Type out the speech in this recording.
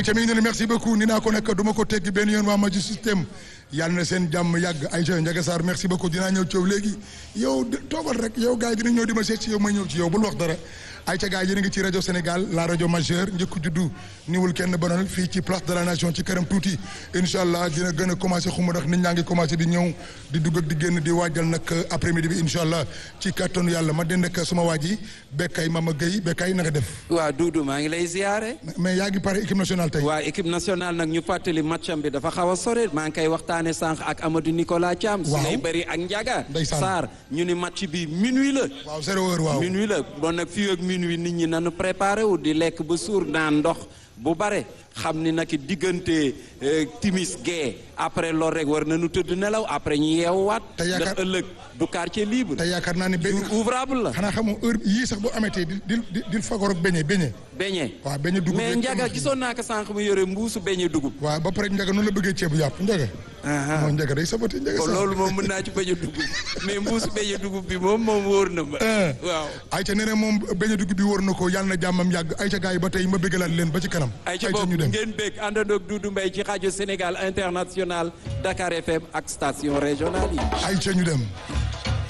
Aïcha mi ngi ne merci beaucoup ni naa ko nekk du ma ko teggi benn yoon waa Magic System yàlla na seen jàmm yàgg Aïcha Ndiaga Sarr merci beaucoup dinaa ñëw ci yow léegi yow toogal rek yow gars yi dinañ ñëw di ma seet ci yow ma ñëw ci yow bul wax dara Aïcha gars yi yéen a ngi ci rajo Sénégal la rajo majeure njëkk juddu niwul kenn bonal fii ci place de la nation ci këram tuuti incha allah dina gën a commencé xuma ndax nit ñaa ngi commencé di ñëw di dugg ak di génn di waajal nag après midi bi incha allah ci kattanu yàlla ma dend ak suma waa ji Bekkay Mama Gueye Bekkay na nga def. waaw Doudou maa ngi lay ziare. mais yaa ngi pare équipe nationale tey. waaw équipe nationale nag ñu fàttali matcham bi dafa xaw a sore maa ngi koy waxtaane sànq ak Amadou Nicolas Thiam. waaw su lay bëri ak Ndiaga. ndeysaan Sarr ñu ni match bi minuit la. waaw zéro heure waaw. minuit la bon nag fii ak minuit nit ñi nanu préparé wu di lekk ba suur naan ndox bu bare xam ni nag diggante timis gee après loolu rek war nañu tëdd nelaw après ñu yeewuwaat. te yaakaar ndax ëllëg du quartier libre. te yaakaar naa ne be jour ouvrable la. xanaa xamoo heure yii sax boo amatee di di di di fagor ak beñe beñe. beñe waaw beñe dugub mais rek Ndiaga gisoon naa ko sànq mu yore mbuusu beñe dugub. waaw ba pare Ndiaga noonu la bëggee ceebu yàpp Ndiaga. moom Ndiaga day sabati Ndiaga kon sax. loolu moom mën naa ci beñe dugub mais mbuusu beñe dugub bi moom moom wóor na ma. waaw. Aïcha nee na moom beñe dugub bi wóor na ko yàlla na jàmmam yàgg Aïcha gars yi ba tey ma bëggalaat leen ba ci kanam. ay ci Aïcha boobu ñu dem ngeen bég àndandoog Doudou Mbaye ci rajo Sénégal international Dakar FM ak station régionale yi. Aïcha ñu dem.